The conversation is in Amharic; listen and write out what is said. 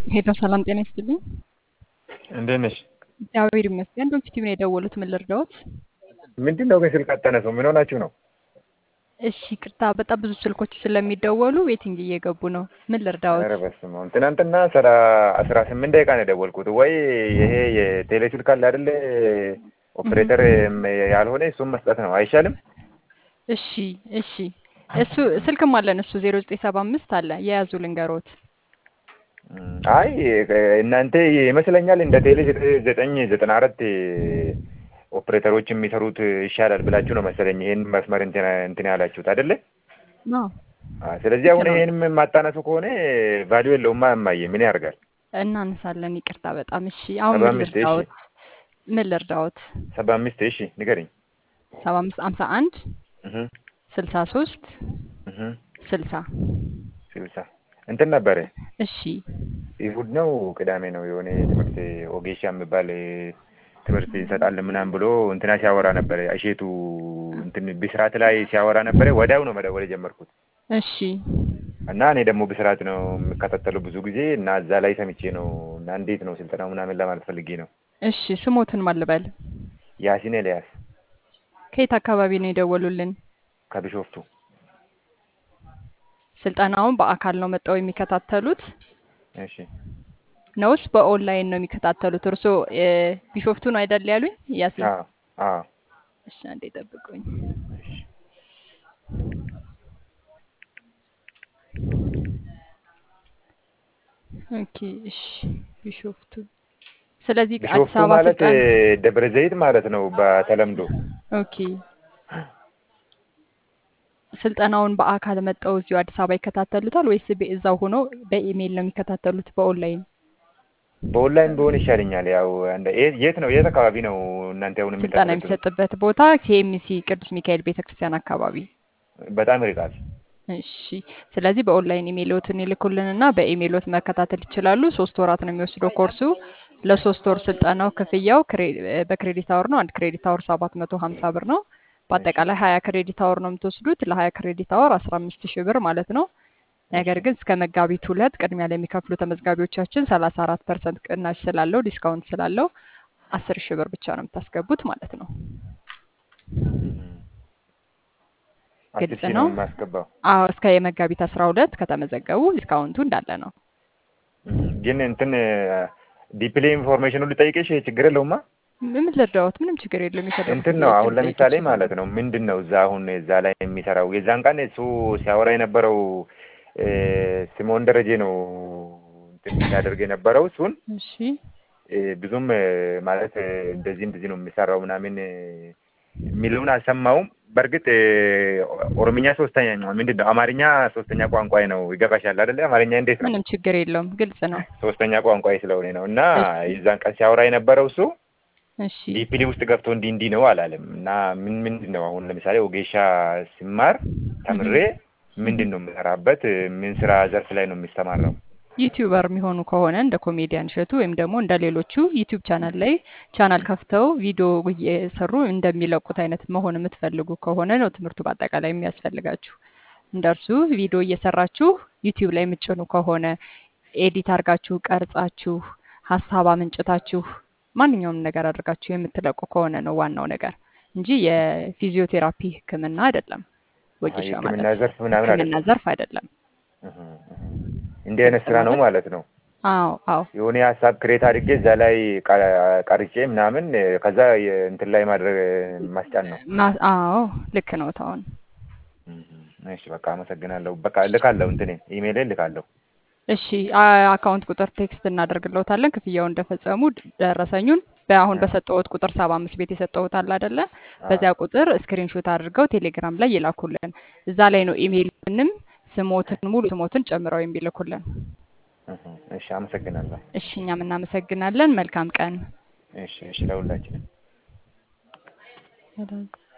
ሄሎ ሰላም ጤና ይስጥልኝ። እንዴት ነሽ? እግዚአብሔር ይመስገን። ዶክቲቭ ነው የደወሉት። ምን ልርዳዎት? ምንድን ነው ግን ስልክ አታነሱም? ምን ሆናችሁ ነው? እሺ ቅርታ፣ በጣም ብዙ ስልኮች ስለሚደወሉ ዌቲንግ እየገቡ ነው። ምን ልርዳዎት? ኧረ በስመ አብ። ትናንትና ስራ አስራ ስምንት ደቂቃ ነው የደወልኩት። ወይ ይሄ የቴሌ ስልክ አለ አይደለ ኦፕሬተር ያልሆነ እሱም መስጠት ነው አይሻልም? እሺ እሺ፣ እሱ ስልክም አለን እሱ ዜሮ ዘጠኝ ሰባ አምስት አለ የያዙ ልንገሮት። አይ እናንተ ይመስለኛል እንደ ቴሌ ዘጠኝ ዘጠና አራት ኦፕሬተሮች የሚሰሩት ይሻላል ብላችሁ ነው መሰለኝ ይሄን መስመር እንትን ያላችሁት አይደለ? አዎ ስለዚህ አሁን ይሄን የማታነሱ ከሆነ ቫሊዩ የለውማ። እማዬ ምን ያደርጋል? እናነሳለን። ይቅርታ በጣም እሺ። አሁን ሰባ ምን አምስት እሺ፣ ልርዳዎት? ምን ልርዳዎት? ሰባ አምስት እሺ፣ ንገረኝ። ሰባ አምስት ሀምሳ አንድ እህ ስልሳ ሶስት እህ ስልሳ ስልሳ እንትን ነበረ እሺ ይሁድ ነው ቅዳሜ ነው የሆነ ትምህርት ኦጌሻ የሚባል ትምህርት እንሰጣለን ምናምን ብሎ እንትና ሲያወራ ነበረ። እሼቱ እንትን ብስራት ላይ ሲያወራ ነበረ። ወዲያው ነው መደወል የጀመርኩት እሺ እና እኔ ደግሞ ብስራት ነው የምከታተለው ብዙ ጊዜ እና እዛ ላይ ሰምቼ ነው እና እንዴት ነው ስልጠናው ምናምን ለማለት ፈልጌ ነው። እሺ ስሞትን ማልበል ያሲን ኤልያስ ከየት አካባቢ ነው የደወሉልን? ከቢሾፍቱ ስልጠናውን በአካል ነው መጣው የሚከታተሉት እሺ ነውስ በኦንላይን ነው የሚከታተሉት? እርስዎ እ ቢሾፍቱ ነው አይደል ያሉኝ? ያሲን አዎ አዎ እሺ፣ አንዴ ጠብቁኝ። እሺ ኦኬ እሺ፣ ቢሾፍቱ ስለዚህ አዲስ ቢሾፍቱ አበባ ማለት ስልጠና ደብረ ዘይት ማለት ነው በተለምዶ። ኦኬ ስልጠናውን በአካል መጣው እዚሁ አዲስ አበባ ይከታተሉታል ወይስ በ- እዛው ሆኖ በኢሜይል ነው የሚከታተሉት? በኦንላይን በኦንላይን ቢሆን ይሻለኛል። ያው እንደ የት የት ነው የት አካባቢ ነው እናንተ አሁን ስልጠና የምታስተዳድሩት? የሚሰጥበት ቦታ ኬኤምሲ ቅዱስ ሚካኤል ቤተክርስቲያን አካባቢ። በጣም ይርቃል። እሺ ስለዚህ በኦንላይን ኢሜይሎትን ይልኩልንና በኢሜይሎት መከታተል ይችላሉ። ሶስት ወራት ነው የሚወስደው ኮርሱ። ለሶስት ወር ስልጠናው ክፍያው ክሬ- በክሬዲት አወር ነው። አንድ ክሬዲት አወር ሰባት መቶ ሀምሳ ብር ነው። እሺ በአጠቃላይ ሀያ ክሬዲት አወር ነው የምትወስዱት። ለሀያ ክሬዲት አወር አስራ አምስት ሺህ ብር ማለት ነው። ነገር እሺ ግን እስከ መጋቢት ሁለት ቅድሚያ ለሚከፍሉ ተመዝጋቢዎቻችን ሰላሳ አራት ፐርሰንት ቅናሽ ስላለው ዲስካውንት ስላለው አስር ሺህ ብር ብቻ ነው የምታስገቡት ማለት ነው። እም። አስር ግልጽ ሺህ ነው? ነው የማስገባው። አዎ እስከ የመጋቢት አስራ ሁለት ከተመዘገቡ ዲስካውንቱ እንዳለ ነው። እም። ግን እንትን ዲፕሊ ኢንፎርሜሽኑ ልጠይቅሽ ችግር የለውማ? ምን ልርዳዎት? ምንም ችግር የለውም። የፈለጉትን እንትን ነው ጥያቄ አሁን መጠየቅ ለምሳሌ ይችላሉ። ማለት ነው ምንድን ነው እዛ አሁን እዛ ላይ የሚሰራው የዛን ቀን እሱ ሲያወራ የነበረው እ፣ ስምኦን ደረጀ ነው እንትን ሲያደርግ የነበረው እሱን እሺ እ፣ ብዙም እ፣ ማለት እ፣ እንደዚህ እንደዚህ ነው የሚሰራው ምናምን እ፣ የሚለውን አልሰማውም። በእርግጥ እ፣ ኦሮምኛ ሶስተኛ ምንድን ነው አማርኛ ሶስተኛ ቋንቋዬ ነው። ይገባሻል አይደለ? አማርኛ እንዴት ነው ምንም ችግር የለውም። ግልጽ ነው። ሶስተኛ ቋንቋዬ ስለሆነ ነው። እና እሺ የዛን ቀን ሲያወራ የነበረው እሱ እሺ ዲፒዲ ውስጥ ገብቶ እንዲህ እንዲህ ነው አላለም። እና ምን ምንድን ነው አሁን ለምሳሌ ወጌሻ ሲማር ተምሬ እህም። ምንድን ነው የምሰራበት? ምን ስራ ዘርፍ ላይ ነው የሚስተማራው? ዩቲዩበር የሚሆኑ ከሆነ እንደ ኮሜዲያን እሸቱ ወይም ደግሞ እንደ ሌሎቹ ዩቲዩብ ቻናል ላይ ቻናል ከፍተው ቪዲዮ እየሰሩ እንደሚለቁት አይነት መሆን የምትፈልጉ ከሆነ ነው ትምህርቱ በአጠቃላይ የሚያስፈልጋችሁ። እንደ እርሱ ቪዲዮ እየሰራችሁ ዩቲዩብ ላይ የምትጭኑ ከሆነ ኤዲት አድርጋችሁ ቀርጻችሁ ሀሳብ አመንጭታችሁ ማንኛውም ነገር አድርጋችሁ የምትለቁ ከሆነ ነው ዋናው ነገር እንጂ የፊዚዮቴራፒ ሕክምና አይደለም። አይ ወጌሻ የህክምና ማለት ዘርፍ ምናምን ሕክምና አይደለም። ዘርፍ አይደለም። እህ እህ። እንዲህ አይነት ግልጽ ስራ ነው ነው አይደል? ማለት ነው። አዎ አዎ የሆነ ሀሳብ ክሬት አድርጌ እዛ ላይ ቀ- ቀርጬ ምናምን እ፣ ከዛ የ- እንትን ላይ ማድረግ ማስጫን ነው። ማ- አዎ ልክ ነው ታውን እህ እህ። እሺ በቃ አመሰግናለሁ። በቃ እልካለሁ፣ እንትን ኢሜይል እልካለሁ። እሺ አ- አካውንት ቁጥር ቴክስት እናደርግልዎታለን። ክፍያውን እንደፈጸሙ ድ- ደረሰኙን በአሁን እ፣ በሰጠሁት ቁጥር ሰባ አምስት ቤት የሰጠሁት አለ አይደለ? አዎ በዚያ ቁጥር ስክሪንሾት አድርገው ቴሌግራም ላይ ይላኩልን። እዛ ላይ ነው ኢሜይልንም ስሞትን ሙሉ ስሞትን ጨምረው የሚልኩልን። እህ እህ። እሺ አመሰግናለሁ። እሺ እኛም እናመሰግናለን። መልካም ቀን። እሺ እሺ ለሁላችንም